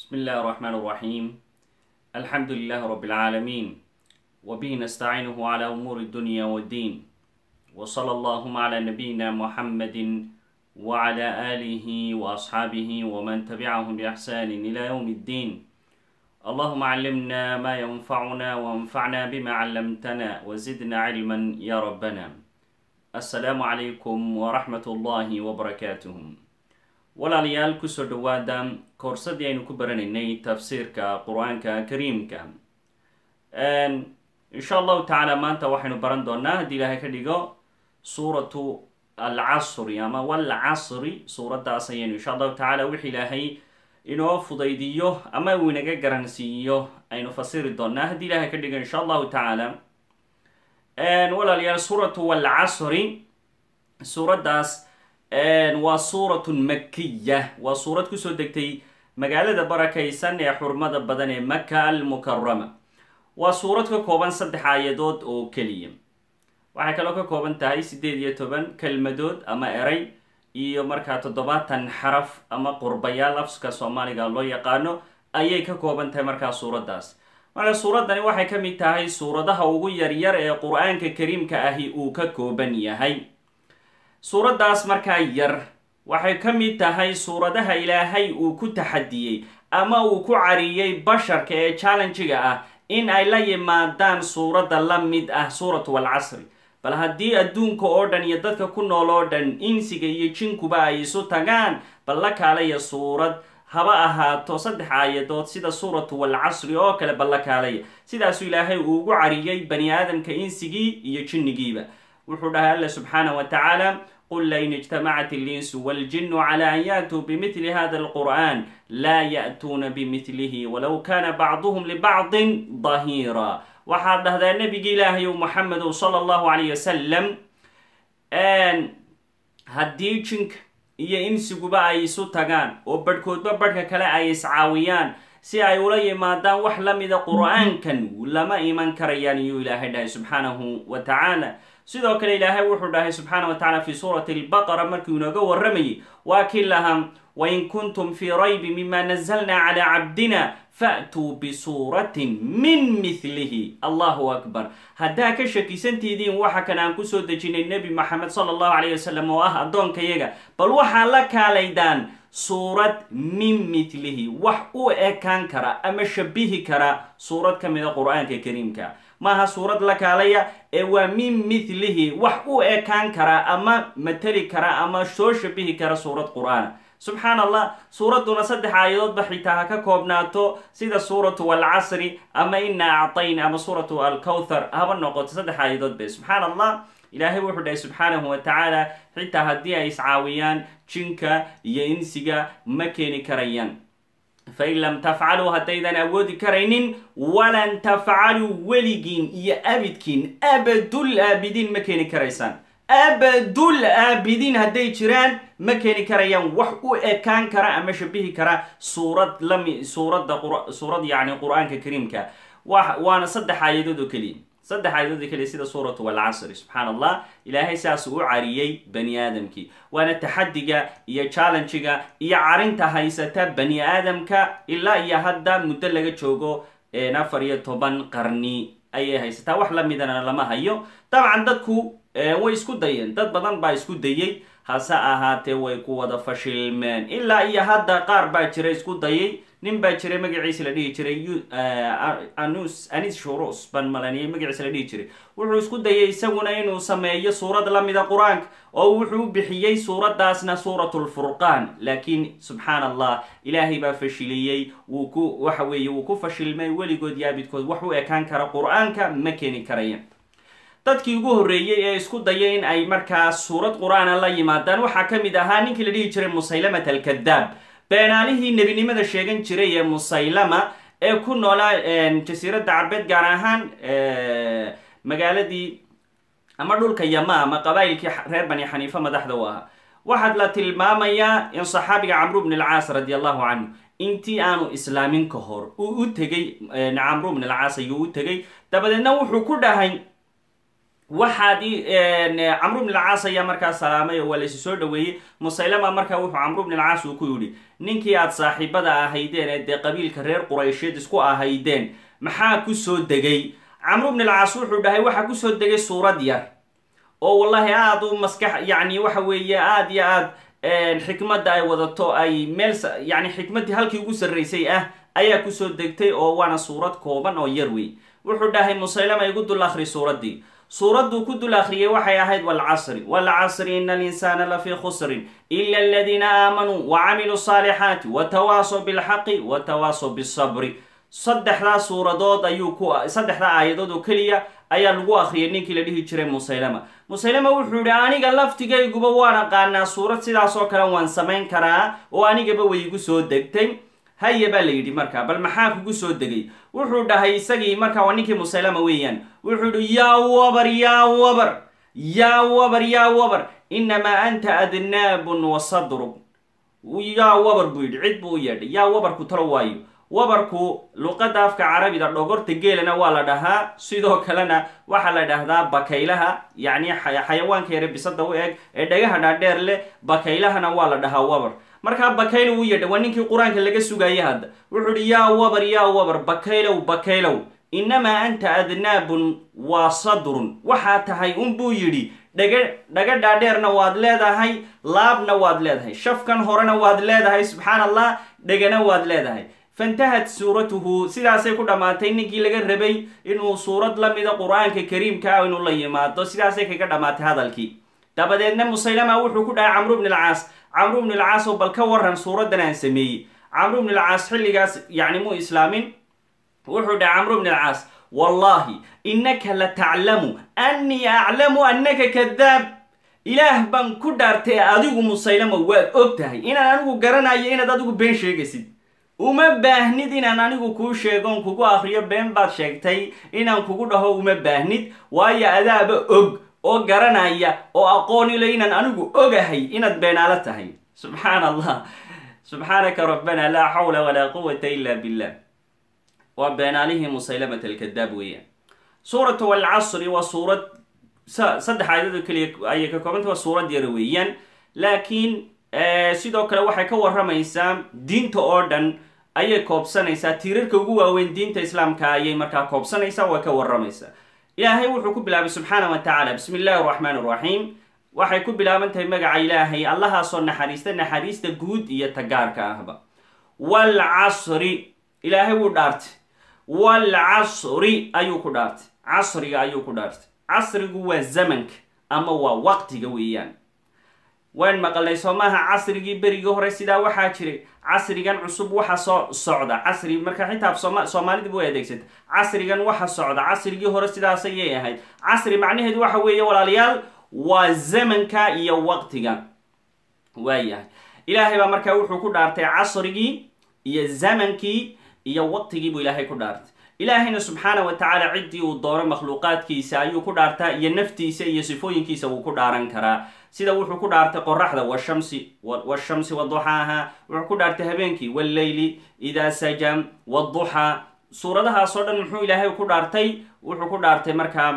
بسم الله الرحمن الرحيم الحمد لله رب العالمين وبه نستعينه على أمور الدنيا والدين وصلى اللهم على نبينا محمد وعلى آله وأصحابه ومن تبعهم بإحسان إلى يوم الدين اللهم علمنا ما ينفعنا وانفعنا بما علمتنا وزدنا علما يا ربنا السلام عليكم ورحمة الله وبركاته walaalayaal kusoo dhawaada koorsadii aynu ku baranaynay tafsiirka qur-aanka kariimka insha allahu tacaala maanta waxaynu baran doonaa haddii ilaahay ka dhigo suuratu alcasri ama walcasri suuraddaas ayaynu insha allahu tacaala wix ilaahay inoo fudaydiyo ama uu inaga garansiiyo aynu fasiri doonaa haddii ilaahay ka dhigo insha allahu tacaala walaalayaal suuratu walcasri suuraddaas waa suuratun makiya waa suurad kusoo degtay magaalada barakaysan ee xurmada badan ee maka almukarama waa suurad ka kooban saddex aayadood oo keliya waxay kaloo ka kooban tahay siddeed iyo toban kelmadood ama eray iyo markaa toddobaatan xaraf ama qurbayaal afska soomaaliga loo yaqaano ayay ka kooban tahay markaa suuraddaas marka suuraddani waxay ka mid tahay suuradaha ugu yaryar ee qur-aanka kariimka ahi uu ka kooban yahay suuraddaas markaa yar waxay ka mid tahay suuradaha ilaahay uu ku taxadiyey ama uu ku cariyey basharka ee challenjiga ah in ay la yimaadaan suuradda la mid ah suuratu walcasri bal haddii adduunka oo dhan iyo dadka ku nool oo dhan insiga iyo jinkuba ay isu tagaan bal la kaalaya suurad haba ahaato saddex aayadood sida suuratu walcasri oo kale bal la kaalaya sidaasuu ilaahay uu ugu cariyey bani aadamka insigii iyo jinnigiiba wuxuu dhahay alla subxaana wa tacaala qul lain ijtamacat اlinsu wاljinu clى an yaatuu bmili hada اlqur'an laa ya'tuuna bimilihi walow kana bacduhm libacdi dahiira waxaad dhahdaa nebigi ilaahay muxamedow sala allahu alayh wasalam haddii jinka iyo insiguba ay isu tagaan oo badhkoodba badhka kale ay iscaawiyaan si ay ula yimaadaan wax la mida qur'aankan lama iman karayaan iyuu ilaahay dhahay subxaanahu wa tacaala sidoo kale ilaahay wuxuu dhahay subxaana wa tacala fi suurati albaqara markuu inooga warramayay waa kii lahaa wain kuntum fii raybi mima nazalna calaa cabdina fa'tuu bisuuratin min mithlihi allahu akbar haddaa ka shakisantiidiin waxa kan aan kusoo dejinay nebi maxamed sala allahu calayh wasalam oo ah addoonkayaga bal waxaa la kaalaydaan suurad min mithlihi wax u ekaan kara ama shabihi kara suurad ka mida qur-aanka kariimka maaha suurad la kaalaya ee waa min mithlihi wax u ekaan kara ama mateli kara ama soo shabihi kara suurad qur-aana subxaan allah suuradduna saddex aayadoodba xitaa ha ka koobnaato sida suuratu alcasri ama ina actayn ama suuratu alkowthar haba noqoto saddex aayadood be subxaan allah ilaahay wuxuu dhahay subxaanahu wa tacaala xitaa haddii ay iscaawiyaan jinka iyo insiga ma keeni karayaan fain lam tafcaluu haddaydan awoodi karaynin walan tafcaluu weligiin iyo abidkiin abadul aabidiin ma keeni karaysaan abadul aabidiin hadday jiraan ma keeni karayaan wax u ekaan kara ama shabihi kara suurad lami suuradda suurad yacni qur-aanka kariimka wa waana saddex aayadood oo keliya saddex aayadood oo keliya sida suuratu walcasri subxaan allah ilaahay saas uu cariyey bani aadamkii waana taxadiga iyo challenjiga iyo carinta haysata bani aadamka ilaa iyo hadda muddo laga joogo afar iyo toban qarni ayay haysataa wax lamidana lama hayo dabcan dadku way isku dayeen dad badan baa isku dayey hase ahaatee way ku wada fashilmeen ilaa iyo hadda qaar baa jira isku dayay nin baa jiray magaciisa la dhihi jiray anus anis shurus ban malaniyay magaciisa la dhihi jiray wuxuu isku dayay isaguna inuu sameeyo suurad lamida qur-aanka oo wuxuu u bixiyey suuraddaasna suuratu lfurqaan laakiin subxaan allah ilaahay baa fashiliyey wuu ku waxa weeye wuu ku fashilmay weligood yaabidkood wax u ekaan kara qur-aanka ma keeni karaya dadkii ugu horreeyey ee isku daya in ay markaa suurad qur-aana la yimaadaan waxaa ka mid ahaa ninkii la dhihi jiray musaylamat alkadaab beenaalihii nebinimada sheegan jiray ee musaylama ee ku noolaa jasiiradda carbeed gaar ahaan magaaladii ama dhulka yama ama qabaa'ilkii reer bani xaniifa madaxda u ahaa waxaad la tilmaamayaa in saxaabiga camru bn alcaas radi allahu canhu intii aanu islaamin ka hor uu u tegey camru bn alcaas ayuu u tegey dabadeedna wuxuu ku dhahay waxaad camru bn alcaas ayaa markaa salaamay oo waa laysi soo dhaweeyey musaylama markaa wuxuu camru bn alcaas uu ku yidhi ninkii aad saaxiibada ahaydeen ee dee qabiilka reer quraysheed isku ahaydeen maxaa kusoo degay camru bn alcaas wuxuu dhahay waxaa kusoo degay suurad yar oo wallahi aada u maskax yacni waxa weeye aada iyo aad xikmadda ay wadato ay meel yani xikmaddii halkii ugu sarraysay ah ayaa kusoo degtay oo waana suurad kooban oo yar wey wuxuu dhahay musaylama igu dul akhri suuraddii suuradduu ku dul akhriyay waxay ahayd walcasri walcasri ina alinsaana lafii khusrin ila aladiina aamanuu wa camiluu saalixaati watawaasaw bilxaqi watawaasaw bisabri saddexdaa suuradood ayuu ku saddexdaa aayadood oo keliya ayaa lagu akhriyay ninkii la dhihi jiray musaylama musaylama wuxuu yihi aniga laftigayguba waan aqaanaa suurad sidaas oo kale waan samayn karaa oo anigaba way igu soo degtay haya baa la yidhi markaa bal maxaa kugu soo degay wuxuu dhahay isagii markaa waa ninkii musaylama weeyaan wuxuu yihi yaa wabar yaa wabar yaa wabar yaa wabar inamaa anta adnaabun wa sadrun yaa wabar buu yidhi cid buu u yeedhay yaa wabarku talo waayo wabarku luqadda afka carabida dhogorta geelana waa la dhahaa sidoo kalena waxaa la dhahdaa bakaylaha yacni xayawaanka yare bisada u eg ee dhagaha dhaadheer leh bakaylahana waa la dhahaa wabar markaa bakaylo u yeedha waa ninkii qur-aanka laga sugaya hadda wuxuu ihi yaa wabar yaa wabar bakaylow bakaylow inamaa anta adnaabun waa sadrun waxaa tahay unbuu yidhi dhaga dhaga dhaadheerna waad leedahay laabna waad leedahay shafkan horena waad leedahay subxaan allah dhegana waad leedahay fantahat suuratuhu sidaasay ku dhammaatay ninkii laga rabay inuu suurad la mida qur-aanka kariimka ah inuu la yimaado sidaasay kaga dhammaatay hadalkii dabadeedna musaylama wuxuu ku dhahay camru bn alcaas camru bn alcaas oo bal ka waran suuraddan aan sameeyey camru bn alcaas xilligaas yacni muu islaamin wuxuu dhahay camru bn alcaas wallahi innaka la taclamu annii aclamu annaka kadaab ilaah baan ku dhaartay adigu musaylama waad og tahay inaan anigu garanayo inaad adigu been sheegaysid uma baahnid inaan anigu kuu sheegoon kugu akriyo been baad sheegtay inaan kugu dhaho uma baahnid waayo adaaba og oo garanaya oo aqoonile inaan anigu ogahay inaad beenaalo tahay subxaan allah subxaanaka rabbana laa xawla walaa quwata ila billah waa beenaalihii musaylamat alkadaab weeyaan suuratu alcasri waa suurad saddex aayadado keliya ayay ka koobanta waa suurad yara weeyaan laakiin sidoo kale waxay ka waramaysaa diinta oo dhan ayay koobsanaysaa tiirarka ugu waaweyn diinta islaamka ayay markaa koobsanaysaa way ka waramaysaa ilaahay wuxuu ku bilaabay subxaana wa tacaala bismi illaahi araxmaan araxiim waxay ku bilaaban tahay magaca ilaahay allahaasoo naxariista naxariista guud iyo tagaarka ahba waalcasri ilaahay wuu dhaartay waalcasri ayuu ku dhaartay casriga ayuu ku dhaartay casrigu waa zamanka ama waa waqtiga weeyaan waan maqalnay soo maaha casrigii berigii hore sidaa waxaa jiray casrigan cusub waxa soo socda casri marka xitaa sooma soomaalidiba way adeegsata casrigan waxa socda casrigii hore sidaas ayay ahayd casri macnaheedu waxa weeye walaalayaal waa zamanka iyo waqtiga waayahay ilaahay baa markaa wuxuu ku dhaartay casrigii iyo zamankii iyo waqtigii buu ilaahay ku dhaartay ilaahayna subxaana wa tacaala ciddii uu doono makhluuqaadkiisa ayuu ku dhaartaa iyo naftiisa iyo sifooyinkiisa wuu ku dhaaran karaa sida wuxuu ku dhaartay qoraxda washamsi washamsi waduxaaha wuxuu ku dhaartay habeenkii walleyli idaa sajam waduxaa suuradahaasoo dhan muxuu ilaahay ku dhaartay wuxuu ku dhaartay markaa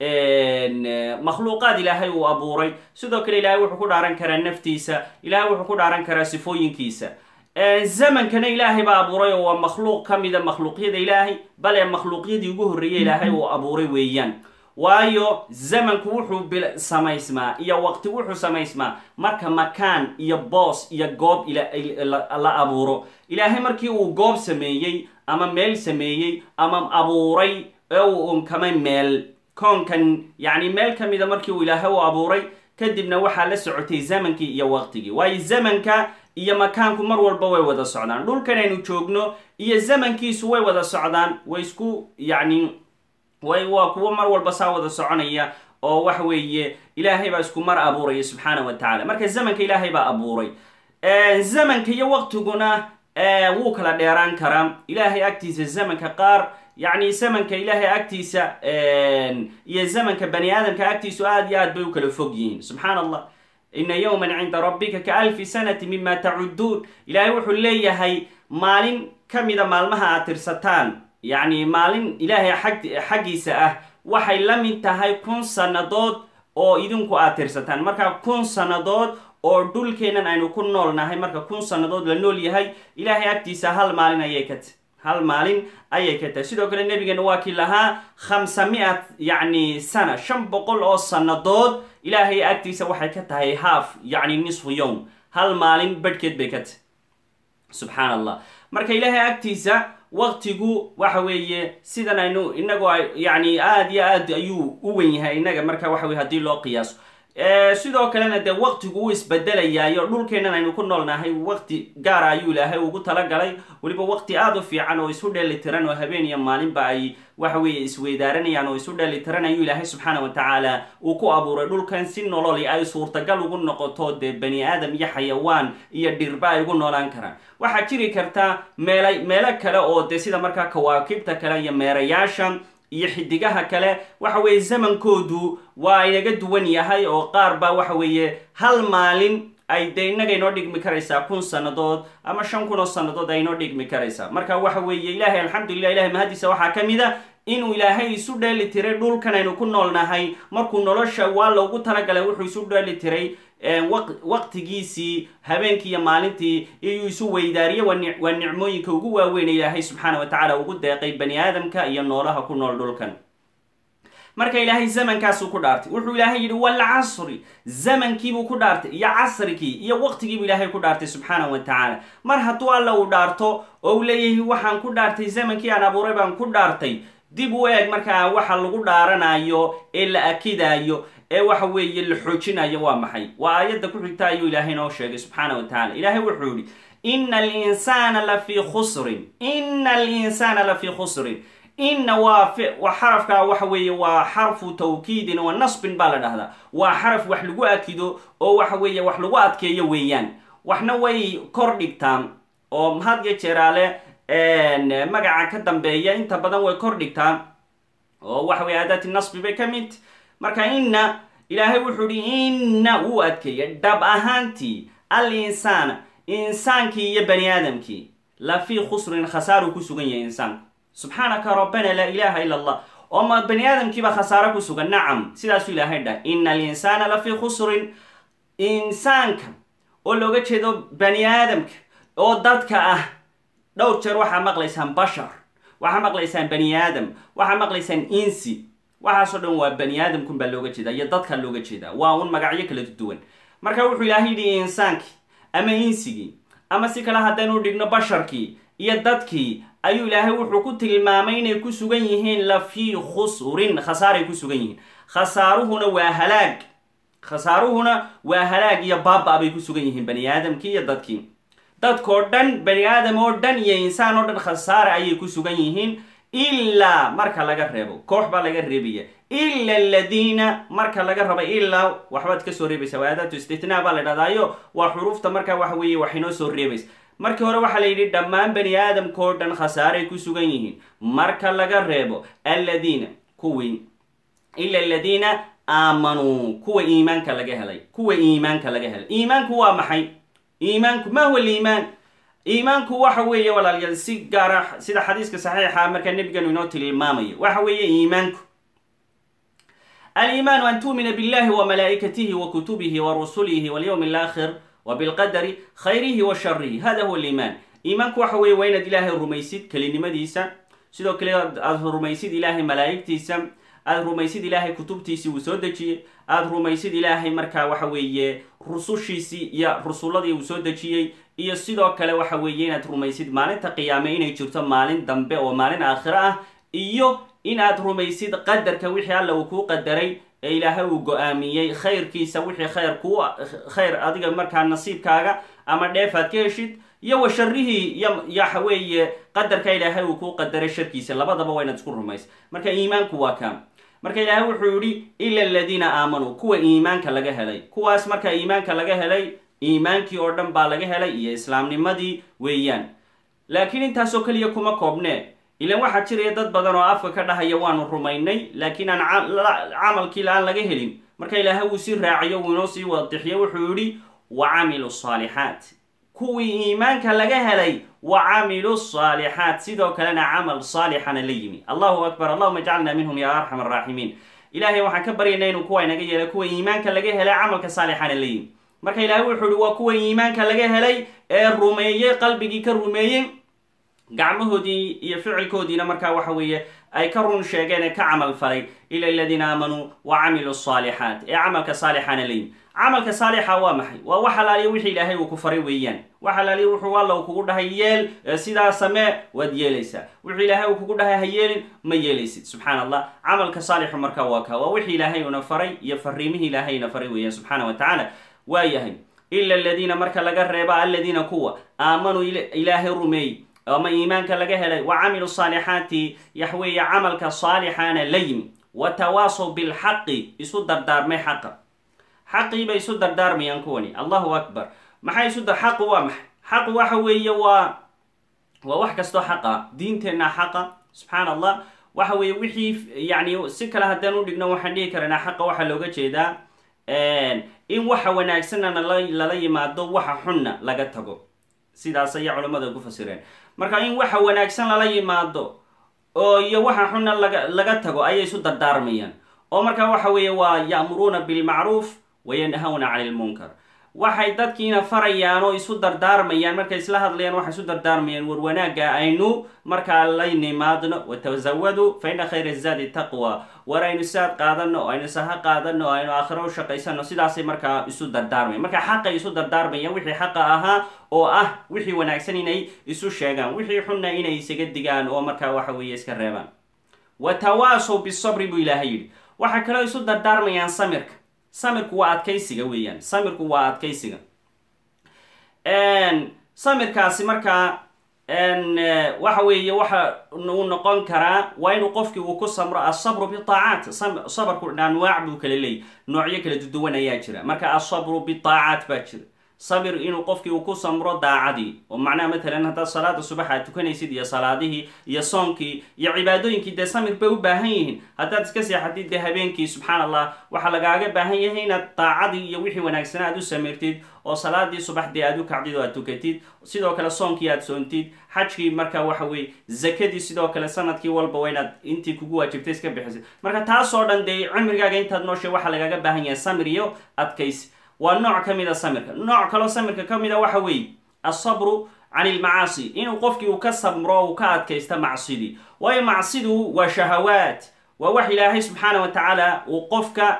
makhluuqaad ilaahay uu abuuray sidoo kale ilaahay wuxuu ku dhaaran karaa naftiisa ilaahay wuxuu ku dhaaran karaa sifooyinkiisa zamankana ilaahay baa abuuray oo waa makhluuq ka mida makhluuqyada ilaahay bale makhluuqyadii ugu horreeyay ilaahay uu abuuray weeyaan waayo zamanku wuxuu samaysmaa iyo waqti wuxuu samaysmaa marka makaan iyo boos iyo goob la abuuro ilaahay markii uu goob sameeyey ama meel sameeyey ama abuuray ee uu unkamay meel koonkan yacni meel ka mida markii uu ilaahay u abuuray kadibna waxaa la socotay zamankii iyo waqtigii waayo zamanka iyo makaanku mar walba way wada socdaan dhulkan aynu joogno iyo zamankiisu way wada socdaan way isku yacni way waa kuwo mar walba saa wada soconaya oo waxa weeye ilaahay baa isku mar abuuraya subxaana wa tacala marka zamanka ilaahay baa abuuray zamanka iyo waqtiguna wuu kala dheeraan karaa ilaahay agtiisa zamanka qaar yacni zamanka ilaahay agtiisa iyo zamanka bani aadamka agtiisu aada iyo aad bay u kala fog yihiin subxaan allah ina yowman cinda rabbika ka alfi sanati mima tacuduun ilaahay wuxuu leeyahay maalin ka mida maalmaha aad tirsataan yacni maalin ilaahay xag xaggiisa ah waxay la mid tahay kun sannadood oo idinku aad tirsataan marka kun sannadood oo dhulkeennan aynu ku nool nahay marka kun sannadood la nool yahay ilaahay agtiisa hal maalin ayay ka tahy hal maalin ayay ka tahay sidoo kale nabigeena waa kii lahaa khamsa mi-at yacni sana shan boqol oo sannadood ilaahay agtiisa waxay ka tahay haaf yacni nisfu yowm hal maalin badhkeed bay ka tahy subxaan allah marka ilaahay agtiisa waqtigu waxa weeye sidan aynu inagoo yani aada iyo aad ayuu u wen yahay inaga marka waxa weye hadii loo qiyaaso sidoo kalena dee waqtigu uu isbedelayaayo dhulkeennan aynu ku noolnahay waqti gaara ayuu ilaahay ugu talagalay weliba waqti aada u fiican oo isu dheeli tiran oo habeen iyo maalinba ay waxa weeye isweydaaranayaan oo isu dheeli tiran ayuu ilaahay subxaana wa tacaala uu ku abuuray dhulkan si nololi ay suurtagal ugu noqoto dee bani aadam iyo xayawaan iyo dhirba ay ugu noolaan karaan waxaa jiri karta meela meelo kale oo dee sida markaa kawaakibta kale iyo meerayaasha iyo xidigaha kale waxa weeye zamankoodu waa inaga duwan yahay oo qaar baa waxa weeye hal maalin ay dee innaga inoo dhigmi karaysaa kun sannadood ama shan kun oo sannadood ay inoo dhigmi karaysaa marka waxa weeye ilaahay alxamdulilah ilahay mahadiisa waxaa ka mid a inuu ilaahay isu dheeli tiray dhulkan aynu ku nool nahay markuu nolosha waa loogu talagalay wuxuu isu dheeli tiray waqtigiisii habeenkii iyo maalintii iyuu isu weydaariye waa nicmooyinka ugu waaweyn ilaahay subxaana wa tacaala ugu deeqay bani aadamka iyo noolaha ku nool dhulkan marka ilaahay zamankaasuu ku dhaartay wuxuu ilaahay yidhi walcasri zamankiibuu ku dhaartay iyo casrigii iyo waqtigiibuu ilaahay ku dhaartay subxaana wa tacaala mar hadduu alla uu dhaarto oo uu leeyahay waxaan ku dhaartay zamankii aan abuuray baan ku dhaartay dib u eeg markaa waxa lagu dhaaranayo ee la akidaayo ee waxa weeye la xoojinayo waa maxay waa aayadda ku xigta ayuu ilaahay noo sheegay subxaana wa tacala ilaahay wuxuu yihi ina alinsaana lafii khusrin ina alinsaana lafii khusrin inna waa waa xarafka waxa weeye waa xarfu tawkiidin wa nasbin baa la dhahdaa waa xaraf wax lagu akido oo waxa weeye wax lagu adkeeyo weeyaan waxna way kor dhigtaan oo had iyo jeeraale magaca ka dambeeya inta badan way kor dhigtaan oo waxa weye aadaati nasbi bay ka mid marka inna ilaahay wuxuu ihi inna wuu adkeeya dhab ahaantii al insaana insaankii iyo bani aadamkii la fii khusrin khasaaruu ku sugan yahay insaanku subxaanaka rabbana laa ilaha ila allah oo ma bani aadamkiiba khasaaro ku sugan nacam sidaasuu ilaahay dhah ina alinsaana la fii khusrin insaanka oo looga jeedo bani aadamka oo dadka ah dhowr jeer waxaa maqlaysaan bashar waxaa maqlaysaan bani aadam waxaa maqlaysaan insi waxaasoo dhan waa bani aadamkun baa looga jeedaa iyo dadka looga jeedaa waa un magacyo kala duwan marka wuxuu ilaahay yidhi insaankii ama insigii ama si kale haddaynu dhigno basharkii iyo dadkii ayuu ilaahay wuxuu ku tilmaamay inay ku sugan yihiin la fii khusrin khasaaray ku sugan yihiin khasaaruhuna waa halaag khasaaruhuna waa halaag iyo baaba bay ku sugan yihiin bani aadamkii iyo dadkii dadkoo dhan bani aadam oo dhan iyo insaan oo dhan khasaare ayay ku sugan yihiin ilaa marka laga reebo koox baa laga reebaya ila aladiina marka laga raba ilaa waxbaad kasoo reebaysa waa aadaatu istitnaa baa la dhahdayo waa xuruufta marka waxa weeye wax inoo soo reebaysa markii hore waxaa la yidhi dhammaan bani aadamkao dhan khasaaray ku sugan yihiin marka laga reebo aladiina kuwii ila aladiina aamanuu kuwa iimaanka laga helay kuwa iimaanka laga helay iimaanku waa maxay iimaanku ma huwa liimaan iimaanku waxa weeye walaalyaal si gaara sida xadiiska saxiixa markaa nebiganu inoo tilmaamayo waxa weeye iimaanku aliimaanu an tu'mina billahi wa malaa'ikatihi wa kutubihi wa rusulihi walyawmi alaakhir wa bilqadari khayrihi wa sharihi hada huwa aliimaan iimaanku waxa weeye waa inaad ilaahay rumaysid kelinimadiisa sidoo kale aad rumaysid ilaahay malaa'igtiisa aada rumaysid ilaahay kutubtiisii uu soo dejiyey aada rumaysid ilaahay markaa waxa weeye rusushiisii iyo rusuladii uu soo dejiyey iyo sidoo kale waxa weeye inaad rumaysid maalinta qiyaame inay jirto maalin dambe oo maalin aakhiro ah iyo in aad rumaysid qadarka wixii alla uu kuu qadaray ee ilaahay uu go-aamiyey khayrkiisa wixii khayr kuu khayr adiga markaa nasiibkaaga ama dheef aad ka heshid iyo wa sharihii iyo waxa weeye qadarka ilaahay uu kuu qadaray sharkiisa labadaba waa inaad isku rumaysa marka iimaanku waa kaa marka ilaahay wuxuu yihi ila aladiina aamanuu kuwa iimaanka laga helay kuwaas marka iimaanka laga helay iimaankii oo dhan baa laga helay iyo islaamnimadii weeyaan laakiin intaasoo keliya kuma koobnee ilan waxaa jiraya dad badan oo afka ka dhahaya waanu rumaynay laakiin aan camalkii la-aan laga helin marka ilaahay wuu sii raaciyo wuu inoo sii wadixiyo wuxuu yihi wa camilu saalixaat kuwii iimaanka laga helay wa camilu saalixaat sidoo kalena camal saalixana la yimi allahu akbar allahuma jcalna minhum ya arxam araaximiin ilahay waxaan ka baryaynaa inuu kuwa inaga yeelay kuwa iimaanka laga helay camalka saalixana la yimi marka ilaahay wuxuu ihi waa kuwa iimaanka laga helay ee rumeeyey qalbigii ka rumeeyey gacmahoodii iyo ficilkoodiina markaa waxa weeye ay ka run sheegeen ee ka camal falay ila aladiina aamanuu wa camiluu saalixaat ee camalka saalixana la yimi camalka saalixa waa maxay waa wax alaaliya wixii ilaahay uu ku faray weeyaan wax alaaliya wuxuu alla uu kugu dhahay yeel sidaa samee waad yeelaysaa wuxuu ilaahay uu kugu dhahay ha yeelin ma yeelaysid subxaan allah camalka saalixu markaa waa ka waa wixii ilaahay una faray iyo fariimihii ilaahayna faray weeyaan subxaana wa tacaala waa yahay ila aladiina marka laga reeba aladiina kuwa aamanuu ilaahay rumeey ama iimaanka laga helay wa camilu saalixaati yaxweeye camalka saalixaana la yimi wa tawaasow bilxaqi isu dardaarmay xaqa xaqii bay isu dardaarmayaan kuwani allahu akbar maxay isu xaqu waa maxay xaqu waxa weeye waa waa wax kastoo xaqa diinteenna xaqa subxaan allah waxa weeye wixii yani si kale haddaan u dhigno waxaan dhihi karanaa xaqa waxaa looga jeedaa in waxa wanaagsanna lala yimaado waxa xunna laga tago sidaas ayay culammada ku fasireen marka in waxa wanaagsan lala yimaado oo iyo waxa xunna laga laga tago ayay isu dardaarmayaan oo markaa waxa weeye waa ya'muruuna bilmacruuf wayanhawna cani lmunkar waxay dadkiina farayaan oo isu dardaarmayaan markay isla hadlayaan waxay isu dardaarmayaan war wanaagga aynu markaa la nimaadno watazawadu fa ina khayra zaadi taqwa war aynu saad qaadano oo aynu saha qaadano oo aynu aakhiro u shaqaysano sidaasay markaa isu dardaarmayan marka xaqay isu dardaarmayaan wixii xaqa ahaa oo ah wixii wanaagsan inay isu sheegaan wixii xunna inay isaga digaan oo markaa waxa weeye iska reebaan wa tawaasow bisabri buu ilaahay yidhi waxay kaloo isu dardaarmayaan samirka samirku waa adkaysiga weeyaan samirku waa adkaysiga samirkaasi markaa waxa weeye waxa uu noqon karaa waa inuu qofkii uu ku samro asabru bitaacaat sabarku anwaac buu kala leeyay noocyo kala duduwan ayaa jira marka asabru bitaacaat baa jira sabir inuu qofkii uu ku samro daacadii oo macnaha matalan haddaad salaada subax aad tukanaysid iyo salaadihii iyo soonkii iyo cibaadooyinkii dee samir bay u baahan yihiin haddaad iska seexatid dee habeenkii subxaan allah waxaa lagaaga baahan yahay inaad daacadii iyo wixii wanaagsana aad u samirtid oo salaadii subax dee aad u kacdid oo aad tukatid sidoo kale soonkii aad soontid xajkii marka waxa weye zakadii sidoo kale sanadkii walba waa inaad intii kugu waajibtay iska bixisid marka taasoo dhan dee cimrigaaga intaad nooshay waxaa lagaaga baahan yahay samir iyo adkaysi waa nooc ka mid a samirka nooc kaloo samirka ka mid a waxa weeye asabru can ilmacaasi inuu qofkii uu ka samro uu ka adkaysta macsidii waayo macsidu waa shahawaat waa wax ilaahay subxaana wa tacaala uu qofka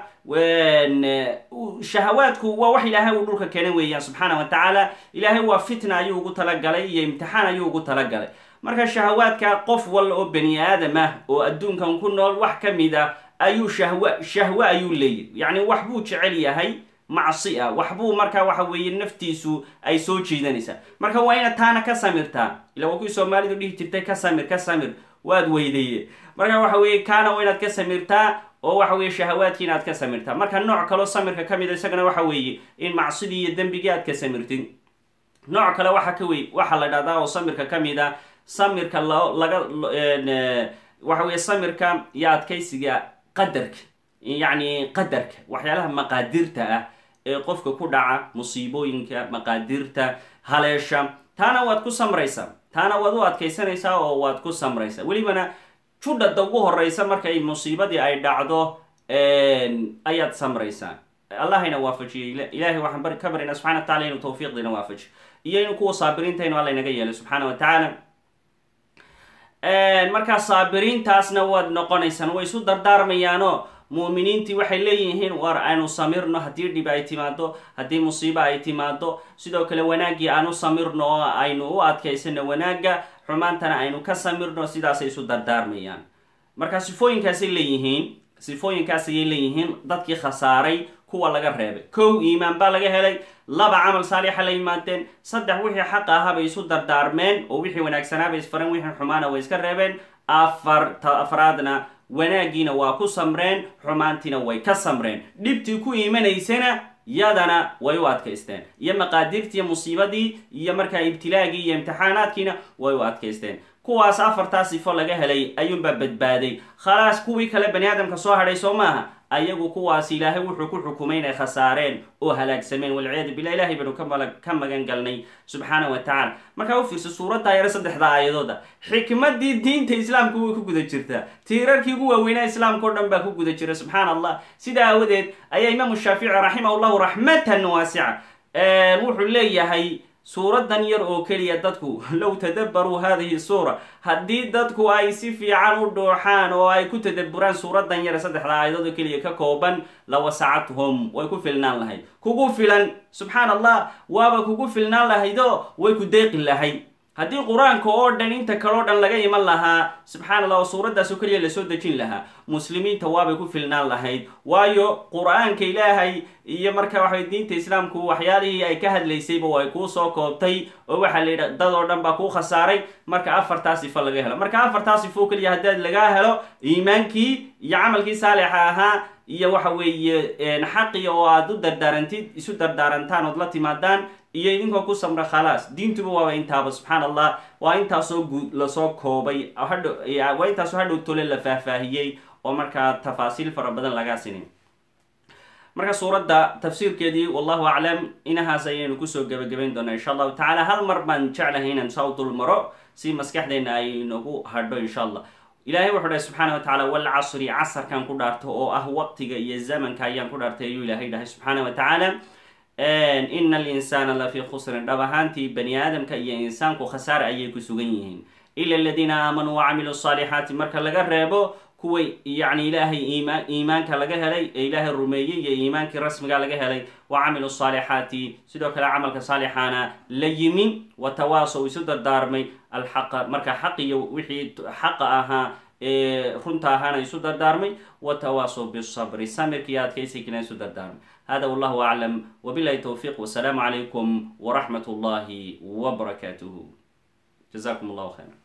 shahawaadku waa wax ilaahay uu dhulka keenan weeyaan subxaana wa tacaala ilaahay waa fitna ayuu ugu talagalay iyo imtixaan ayuu ugu talagalay marka shahawaadka qof walla oo bani aadam ah oo adduunkan ku nool wax ka mid a ayuu shahwa shahwe ayuu leeyahy yacni wax buu jecel yahay macsi ah waxbuu markaa waxa weeye naftiisu ay soo jiidanaysaa marka waa inaad taana ka samirtaa ila waa kuwii soomaalidu dhihi jirtay ka samir ka samir waad weydaye marka waxa weeye kaana waa inaad ka samirtaa oo waxa weeye shahawaadkii inaad ka samirtaa marka nooc kaloo samirka ka mid a isagana waxa weeye in macsidii iyo dembigii aad ka samirtid nooc kale waxa ka wey waxaa la dhahdaa oo samirka ka mid a samirka lo laga waxa weeye samirka iyo adkaysiga qadarka yacni qadarka waxyaalaha maqaadirta ah ee qofka ku dhaca musiibooyinka maqaadirta haleesha taana waad ku samraysaa taana waad u adkaysanaysaa oo waad ku samraysaa welibana judhada ugu horeysa markay musiibadii ay dhacdo ayaad samraysaa allahayna waafajiyay ilaahay waxaan ka baryaynaa subxana wa tacala inuu tawfiiqdiina waafajiyo iyo inuu kuwa saabiriintaynu alla inaga yeelay subxaana wa tacaala markaa saabiriintaasna waad noqonaysaan way isu dardaarmayaanoo muuminiintii waxay leeyihiin war aynu samirno haddii dhib ay timaado haddii musiibo ay timaado sidoo kale wanaaggii aanu samirno oo aynu u adkaysano wanaagga xumaantana aynu ka samirno sidaasay isu dardaarmayaan marka sifooyinkaasay leeyihiin sifooyinkaas ayay leeyihiin dadkii khasaaray kuwa laga reebay kow iimaan baa laga helay laba camal saalixa la yimaadeen saddex wixii xaq ahaa bay isu dardaarmeen oo wixii wanaagsanaa bay isfareen wixii xumaana way iska reebeen afar afraadna wanaaggiina waa ku samreen xumaantiina way ka samreen dhibtii ku iimanaysana yadana way u adkaysteen iyo maqaadirtii musiibadii iyo markaa ibtilaagii iyo imtixaanaadkiina way u adkaysteen kuwaas afartaa sifo laga helay ayuunbaa badbaaday khalaas kuwii kale bani aadamka soo hadhay soo maaha ayagu kuwaas ilaahay wuxuu ku xukumay inay khasaareen oo halaagsameen walciyaadu billah ilahay baynu ka magan galnay subxaana wa tacala markaa u fiirsa suuraddaa yare saddexda aayadooda xikmadii diinta islaamku way ku guda jirtaa tiirarkii ugu waaweynaa islaamka o dhan baa ku guda jira subxaana allah sidaa aawadeed ayaa imaamu shaafici raximah llahu raxmatan waasica wuxuu leeyahay suuradan yar oo keliya dadku low tadabbaruu hadihi suura haddii dadku ay si fiican u dhooxaan oo ay ku tadabburaan suuradan yar saddexda aayadood oo keliya ka kooban la wasacathum way ku filnaan lahayd kugu filan subxaan allah waaba kugu filnaan lahaydoo way ku deeqi lahayd haddii qur-aanka oo dhan inta kaleo dhan laga iman lahaa subxaan allah oo suuraddaas oo keliya lasoo dejin lahaa muslimiinta waabay ku filnaan lahayd waayo qur-aanka ilaahay iyo marka waxaway diinta islaamku waxyaalihii ay ka hadlaysayba way kuu soo koobtay oo waxaa la yidha dad oo dhan baa kuu khasaaray marka afartaa sifo laga helo marka afartaa sifo keliya haddaad lagaa helo iimaankii iyo camalkii saalixa ahaa iyo waxa weeye xaqi oo aad u dardaarantid isu dardaarantaan ood la timaadaan iyo idinkoo ku samra khalaas diintuba waaba intaaba subxaan allah waa intaasoo guud lasoo koobay waa intaasoo hadhow tole la faahfaahiyey oo markaa tafaasiil fara badan lagaa sinin marka suuradda tafsiirkeedii wallahu aclam inahaas ayaynu kusoo gebagabayn doonaa insha allahu tacala hal mar baan jeclahay inaan saa u dul maro si maskaxdeena ay inagu hadho insha allah ilahay wuxuu dhahay subxaana wa tacala walcasri casarkan ku dhaarto oo ah waqtiga iyo zamanka ayaan ku dhaartay ayuu ilaahay dhahay subxaana wa tacaala ina alinsaana lafii khusrin dhab ahaantii bani aadamka iyo insaanku khasaare ayay ku sugan yihiin ila aladiina aamanuu wacamiluu saalixaati marka laga reebo kuwa yacni ilaahay iimaan iimaanka laga helay ee ilaahay rumeeyey iyo iimaankii rasmiga laga helay wa camilu saalixaati sidoo kale camalka saalixaana la yimi watawaasow isu dardaarmay alxaqa marka xaq iyo wixii xaqa ahaa ee runta ahaana isu dardaarmay watawaasow bisabri samirkiiyo adkaysigina isu dardaarmay hada wallahu aclam wabilahi towfiiq wasalaamu calaykum waraxmat ullahi wbarakaatuhu jazakum allahu khayra